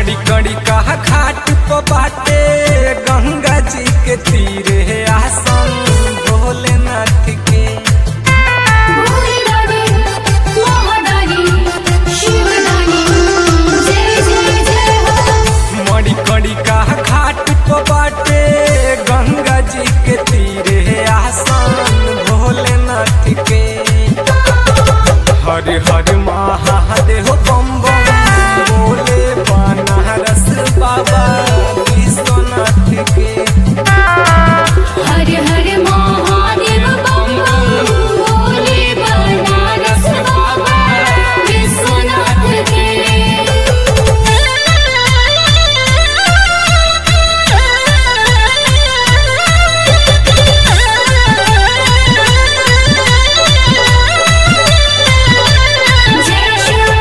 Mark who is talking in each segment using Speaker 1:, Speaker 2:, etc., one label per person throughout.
Speaker 1: मड़ी कड़ी कहा घाट प बाटे गंगा जी के तीरे आसन भोलेनाथ के
Speaker 2: भोलेदानी महादानी शिवदानी जय जय जय हो
Speaker 1: मड़ी कड़ी कहा घाट प बाटे गंगा जी के तीरे आसन भोलेनाथ के हर हर महादेव बम बम बोले बनारस बाबा विश्वनाथ के
Speaker 2: हर हर महादेव बम बम भोले बनारस बाबा विश्वनाथ के जय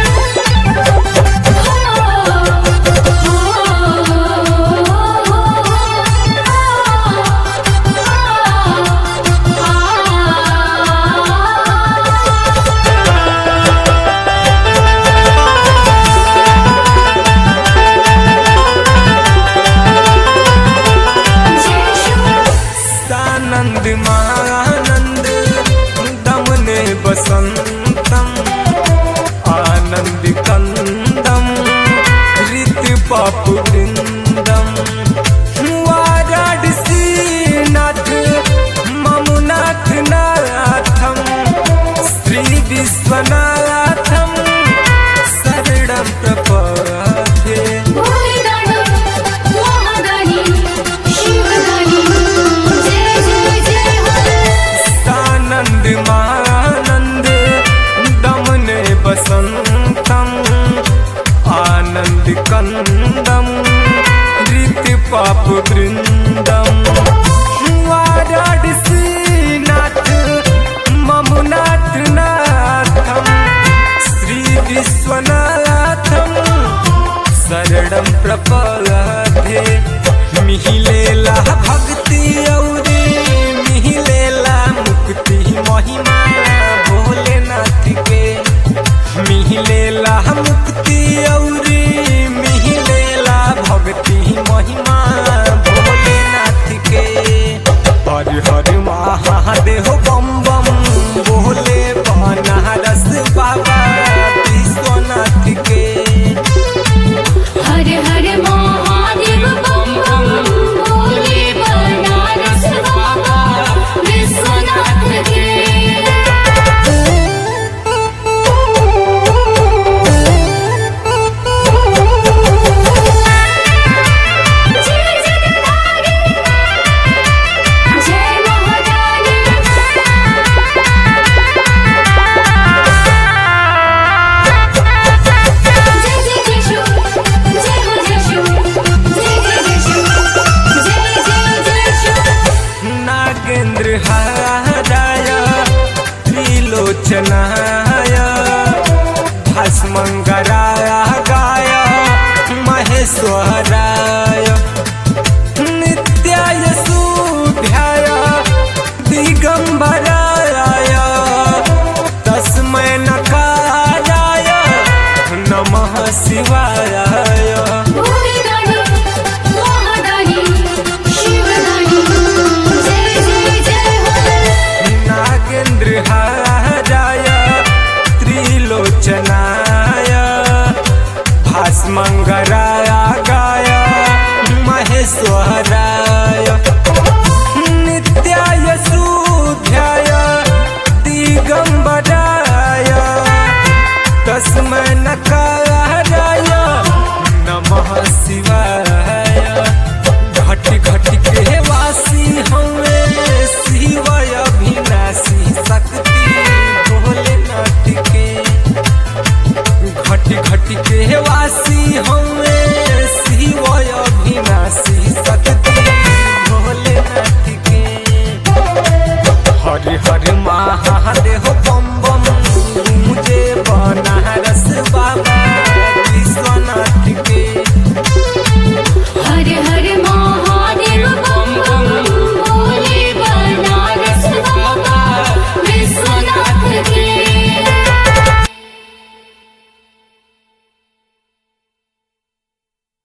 Speaker 1: सानंद मानंद दमने बसंतम आनंद कंदम ऋत पाप वृंदम वाराणसी नाथ ममुनाथ नाथम श्री विश्वनाथम शरणम प्रपदे
Speaker 2: भोलेदानी महादानी शिवदानी जय जय जय हो
Speaker 1: सानंद मानंद दमने बसंतम आनंद कंदम ऋत पाप वृंदम वाराणसी नाथ ममुनाथ नाथम श्री विश्वनाथम शरणम प्रपदे मिहिलेला भक्ति औरी मिहिलेला मुक्ति महिमा भोलेनाथ के मिहिलेला मुक्ति औरी मिहिलेला भक्ति महिमा भोलेनाथ के हर हर महादेव बम बम बोले बनारस बाबा विश्वनाथ के
Speaker 2: हर हर महादेव बम बम भोले बनारस बाबा विश्वनाथ के जय जगदारी जय महादानी जय जय जय शो जय हो जय शो जय जय जय शो जय जय जय शो
Speaker 1: नागेंद्र हाराय त्रिलोचनाय भस्मंगराय गाय महेश्वराय नित्याय सूर्याय दिगंबराय तस्मै नकाराय नमः शिवाय
Speaker 2: भोलेदानी महादानी शिवदानी जय जय जय हो
Speaker 1: नागेंद्र हाराय त्रिलोचनाय भास्मंगराय गाय महेश्वराय नित्याय सूर्याय दिगंबराय तस्मै नकार